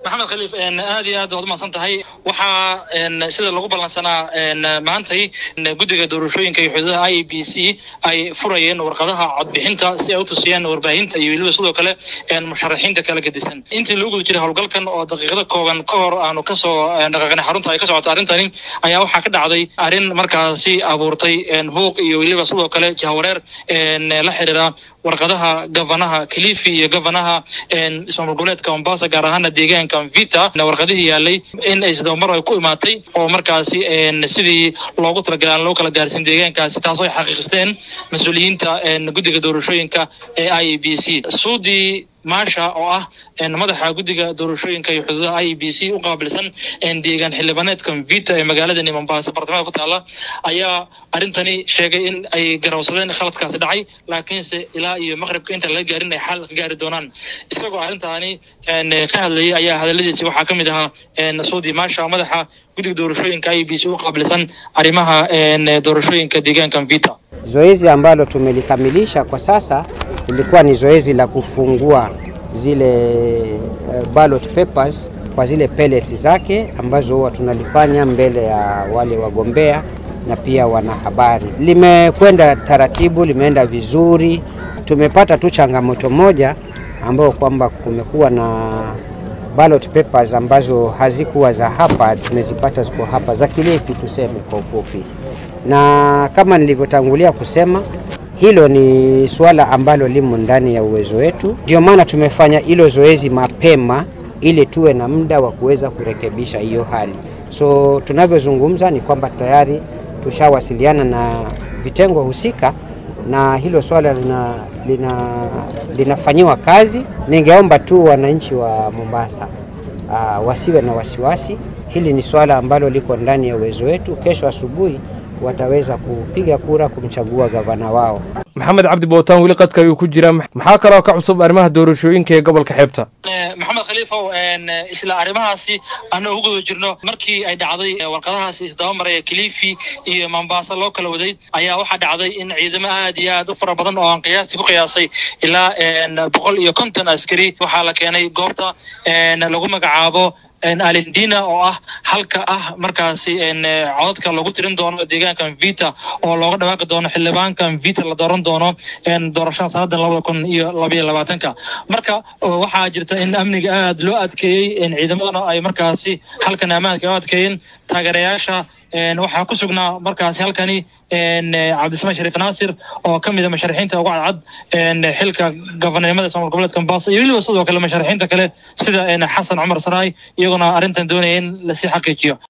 maxamed khaliif aad iyo aad waad umahadsan tahay waxaa sida lagu ballansanaa maantay guddiga doorashooyinka iyo xuduudaha i e b c ay furayeen warqadaha codbixinta si ay u tusiyaan warbaahinta iyo weliba sidoo kale musharaxiinta kala gedisan intii lagu guda jiray howlgalkan oo daqiiqada kooban ka hor aanu kasoo dhaqaaqnay xarunta ay ka socoto arrintani ayaa waxaa ka dhacday arrin markaasi abuurtay buuq iyo weliba sidoo kale jahwareer la xiriira warqadaha gavanaha kilifi iyo gavanaha ismaamul goboleedka mombasa gaar ahaana deegaanka vita warqadihii yaalay in ay sidabamar ay ku imaatay oo markaasi sidii loogu talagalay aan loo kala gaarsin deegaankaasi taasoo ay xaqiiqisteen mas-uuliyiinta guddiga doorashooyinka ee i e b c suudii maasha oo ah madaxa guddiga doorashooyinka iyo xuduudaha i e b c u qaabilsan deegaan xildhibaaneedka vita ee magaaladani mombasa bartamaha ku taala ayaa arrintani sheegay in ay garawsadeen khaladkaasi dhacay laakiinse ilaa iyo maqribka inta laga gaarin ay xal ka gaari doonaan isagoo arrintaani ka hadlayay ayaa hadaladiisi waxaa ka mid ahaa suudi maasha madaxa guddiga doorashooyinka i e b c u qaabilsan arrimaha doorashooyinka deegaanka vita Zoezi ambalo tumelikamilisha kwa sasa ilikuwa ni zoezi la kufungua zile uh, ballot papers kwa zile pellets zake ambazo huwa tunalifanya mbele ya wale wagombea na pia wanahabari. Limekwenda taratibu, limeenda vizuri. Tumepata tu changamoto moja ambayo kwamba kumekuwa na ballot papers ambazo hazikuwa za hapa, tumezipata ziko hapa za Kilifi, tuseme kwa ufupi, na kama nilivyotangulia kusema hilo ni suala ambalo limo ndani ya uwezo wetu. Ndio maana tumefanya hilo zoezi mapema ili tuwe na muda wa kuweza kurekebisha hiyo hali. So tunavyozungumza ni kwamba tayari tushawasiliana na vitengo husika na hilo swala lina, lina, linafanyiwa kazi. Ningeomba tu wananchi wa Mombasa uh, wasiwe na wasiwasi. Hili ni swala ambalo liko ndani ya uwezo wetu. Kesho asubuhi wataweza kupiga kura kumchagua gavana wao. maxamed cabdi bootaan weli qadka ayuu ku jiraa maxaa kaloo ka cusub arrimaha doorashooyinka ee gobolka xeebta maxamed khaliifow isla arrimahaasi aanu ugu guda jirno markii ay dhacday warqadahaasi isdaba maraya kilifi iyo mombasa loo kala waday ayaa waxaa dhacday in ciidamo aad iyo aad u fara badan oo aan qiyaastii ku qiyaasay ilaa boqol iyo konton askari waxaa la keenay goobta lagu magacaabo alindina oo ah halka ah markaasi codadka lagu tirin doono deegaankan vita oo looga dhawaaqi doono xildhibaankan vita la dooran doono doorashada sanadan labada kun iyo labaiyo labaatanka marka waxaa jirta in amniga aad loo adkeeyey ciidamadana ay markaasi halkan ammaanka u adkeeyeen taageerayaasha waxaa ku sugnaa markaasi halkani cabdismaan shariif naasir oo ka mid a musharaxiinta ugu cadcad xilka gabanimada ismaamul goboleedka mombasa iyo weliba sidoo kale musharaxiinta kale sida xasan cumar saraay iyaguna arrintan doonaya in lasii xaqiijiyo